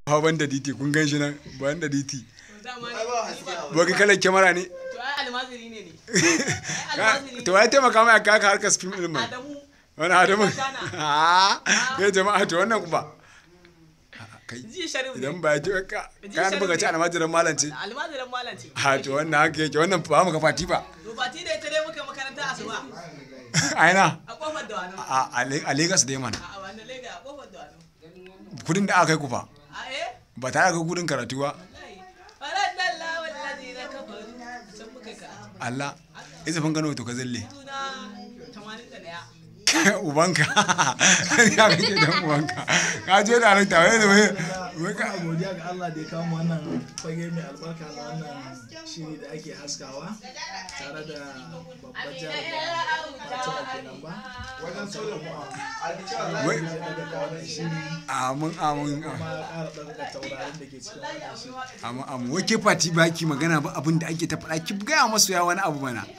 ba ban da diti kun gan shi nan ban da diti dama Ai, ba haske a ba ga kalar kyamara ne to ai almaziri ne ne ai almaziri to ya taimaka mai aka haka harkar film din mai Adamu wani adamu Tana. ah ya jama'a to wannan kuma kai ji sharif ne idan ba ya ji ka Ji ka nufa ka ci sharif ne. almajiran malam ce almazirin malam ce ha to wannan haka yake wannan ba mu ka fati ba to fati da ita dai muka makaranta asuba aina a kofar da wani a a Le- a Lagos dai mana a wannan lega a kofar da wani kudin da aka kai ku fa a eh ba tare da kudin karatu ba wallahi faradalla wallazi na kafaru can muka ka Allah izafin gano to ka zalle tuna 81 ubanka ya kake dan ubanka ka je da halitta wai wai wai ka Muna godiya ga Allah da ya kawo wannan fage mai albarka na wannan shiri da ake haskawa tare da babbar jami'a ba ta kenan ba. wajen so da mu wai Ya daga kawo wannan shiri amin amin kuma ya ƙara ɗaukaka taurarin da ke cikin wannan shiri. amin amin wai ke fati ba ki magana ba abin da ake ta faɗa ki gaya masu ya wani abu mana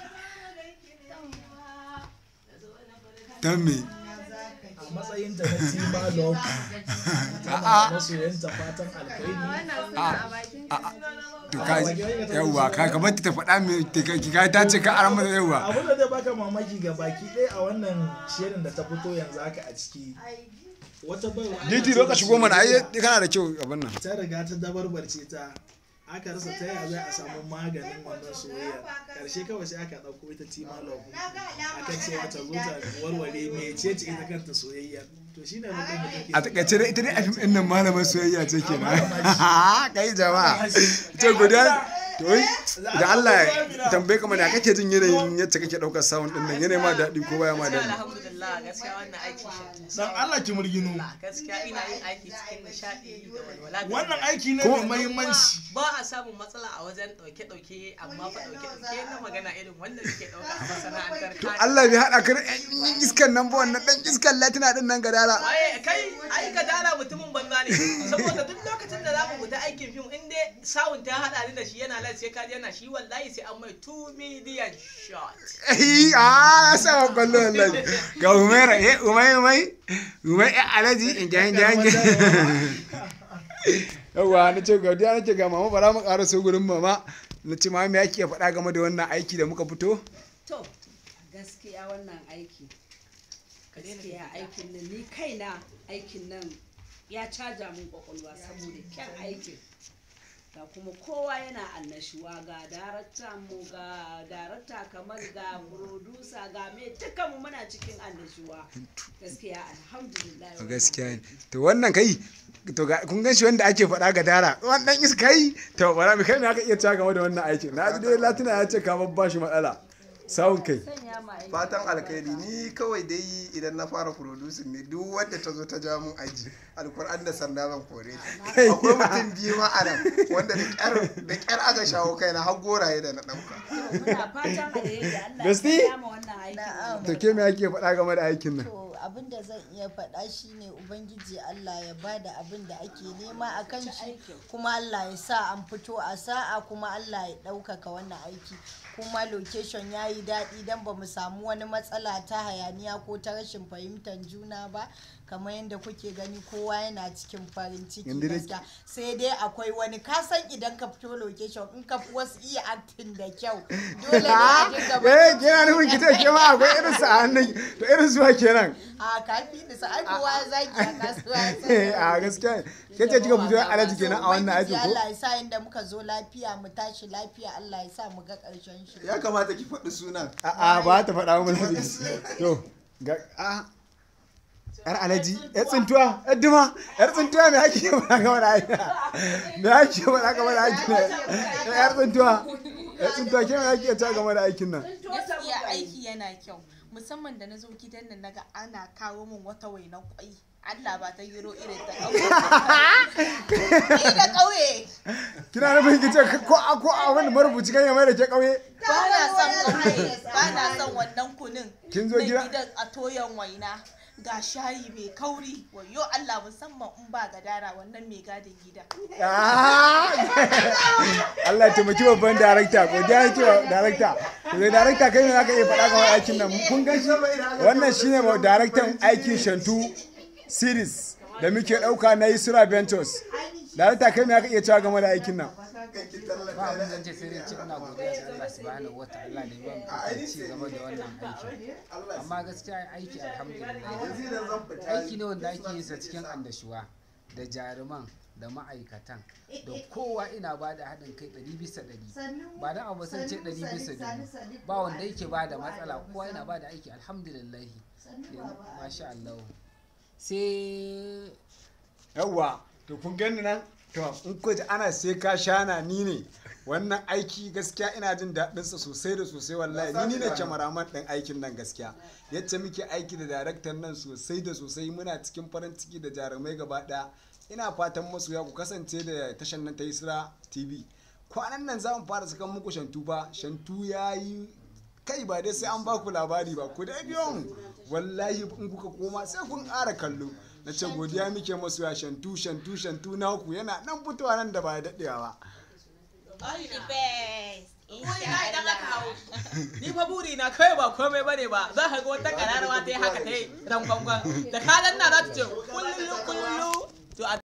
don me A matsayinta na Tima Love, A'a. tana masoyanta fatan alkhairi. to ka yawwa ka kamar ta faɗa me ta ka ka ta ce ka aran mata yawwa Abin da zai baka mamaki ga baki ɗaya a wannan shirin da ta fito yanzu haka a ciki. Wata baiwa ana Diti ce zo ka da shigo mana ai soyayya. kana da kyau abin nan ta riga ta dabarbarce ta aka rasa ta yaya za a samu maganin wannan soyayya karshe kawai sai aka ɗauko ita tima love aka ce ta zo ta warware mece ce ita kanta soyayya to shi ne mutum da take a takaice dai ita dai a fim ɗin nan malamin soyayya ce kenan kai jama'a ce guda to wai da Allah ya tambaye ka mana kake jin yanayin yadda kake ɗaukar sound ɗin nan yanayi ma daɗi ko baya ma gaskiya daɗi alhamdulillah gaskiya wannan aiki shi dan Allah ki murgino gaskiya ina yin aiki cikin nishadi da walwala da wannan aiki ne Ko- mai muhimmanci ba a samun matsala a wajen ɗauke-ɗauke amma fa ɗauke-ɗauke na magana irin wanda suke ɗauka a masana'antar to kani. Allah bai haɗa ka da ƴan iskan nan ba wannan ɗan iskan latina ɗin nan gadara Waye kai ai ka dala mutumin banza ne saboda duk lokacin da za mu fita aikin fim in dai sawun ta haɗa ni da shi yana lai sai ka ji yana shi wallahi sai an mai 2 million shot. Ai, a ya sa wa kwallo wallahi ga umaira eh umai umai umai eh alaji in jan jan yawa na ce gaudiya na ce ga mama bara mu ƙara so gurin mama na ce mama me yake faɗa game da wannan aiki da muka fito To, gaskiya wannan aiki, gaskiya aikin nan ni kaina aikin nan ya caja min kwakwalwa saboda kyan aikin. Ga kuma kowa yana annashuwa ga darakta mu ga darakta kamar ga producer ga me dukanmu muna cikin annashuwa. Gaskiya alhamdulillah. wannan gaskiya ne to wannan kai to ga kun gan shi wanda ake faɗa ga dara wannan iska yi to bara mi kai me aka iya cewa game da wannan aikin na ji dai latina ya ce ka babba shi matsala sawun kai Sanya ma aiki. fatan alkhairi ni kawai dai idan na fara producing ne duk wanda ta zo ta ja mun aji alkur'an da sanda zan kore ta akwai mutum biyu ma a nan wanda da kyar da kyar aka shawo kaina har goraye da na dauka Muna fatan alheri Allah Gasti? ya kama wannan aikin. Na'am. to ke me ake faɗa game da aikin nan To abin da zan iya faɗa shine Ubangiji Allah ya bada abin da ake nema a kan shi kuma Allah ya sa an fito a sa'a kuma Allah ya ɗaukaka wannan aiki kuma location ya yi daɗi don ba mu samu wani matsala ta hayaniya ko ta rashin fahimtar juna ba kamar yadda kuke gani kowa yana cikin farin ciki Yanzu dai- gaskiya sai dai akwai wani kasan idan ka fito location in ka fi wasu iya acting da kyau dole ne a dinga eh kina nufin ki ce ke ma akwai irin sa a hannun to irin zuwa kenan a kafi da sa ai kowa zaki a kasuwa ya san Eh, a gaskiya ne. ke ce kika fito alaji kenan a wannan aikin ko Allah ya sa inda muka zo lafiya mu tashi lafiya Allah ya sa mu ga karshen shi ya kamata ki faɗi sunan a'a ba ta faɗa mu lafi to ga a yar alaji yar tsintuwa yar duma yar tsintuwa me ake faɗa game da aiki me ake faɗa game da aikin nan yar tsintuwa yar tsintuwa ke me ake ta game da aikin nan gaskiya aiki yana kyau musamman da na zo gidan nan naga ana kawo min wata wainan kwai Allah ba ta yiro irin ta ƙauye. Ni da ƙauye kina nufin ki ce ko a ko a wani marubuci kan ya mai da ke kauye ba na son ƙauye ba na son wannan kunin. Kin zo Na gida- gidan a toyon waina ga shayi mai kauri wayo Allah musamman in ba gadara wannan mai gadin gida. Ah! Allah ya taimaki babban darakta ko da yake wa darakta to dai darakta kai ne zaka iya faɗa ga aikin nan kun gan shi wannan shine ba daraktan aikin Shantu series da muke ɗauka na Yusra Ventures darakta kai me aka iya cewa game da aikin nan ba abin zan ce sai dai ce ina godiya ga Allah subhanahu wa ta'ala da ban ikon ci gaba da wannan aiki amma gaskiya aiki alhamdulillah aiki ne wanda ake yin sa cikin andashuwa da jaruman da ma'aikatan da kowa ina ba da haɗin kai ɗari bisa ɗari ba don abu sun ce ɗari bisa dubu ba wanda yake ba da matsala kowa yana ba da aiki alhamdulillah masha Allah sai yawwa to kun gani nan to in ko ji ana sai ka shana ni ne wannan aiki gaskiya ina jin daɗin sa sosai da sosai wallahi ni ne kyamaraman ɗin aikin nan gaskiya yacce muke aiki da daraktan nan sosai da sosai muna cikin farin ciki da jarumai gaba ɗaya ina fatan masoya ku kasance da tashan nan ta Isra TV kwanan nan za mu fara sakan muku shantu fa shantu ya yi kai ba dai sai an ba ku labari ba ku dai biyo mu wallahi in kuka koma sai kun ƙara kallo na ce godiya muke masu ya shantu shantu shantu naku yana nan fitowa nan da ba daɗewa ba Wai na idan aka hau. Ni fa buri na kai ba komai bane ba za ka ga wata kararwa ta yi haka ta yi rangwangwan da ka danna za ta ce kullulu kullulu to a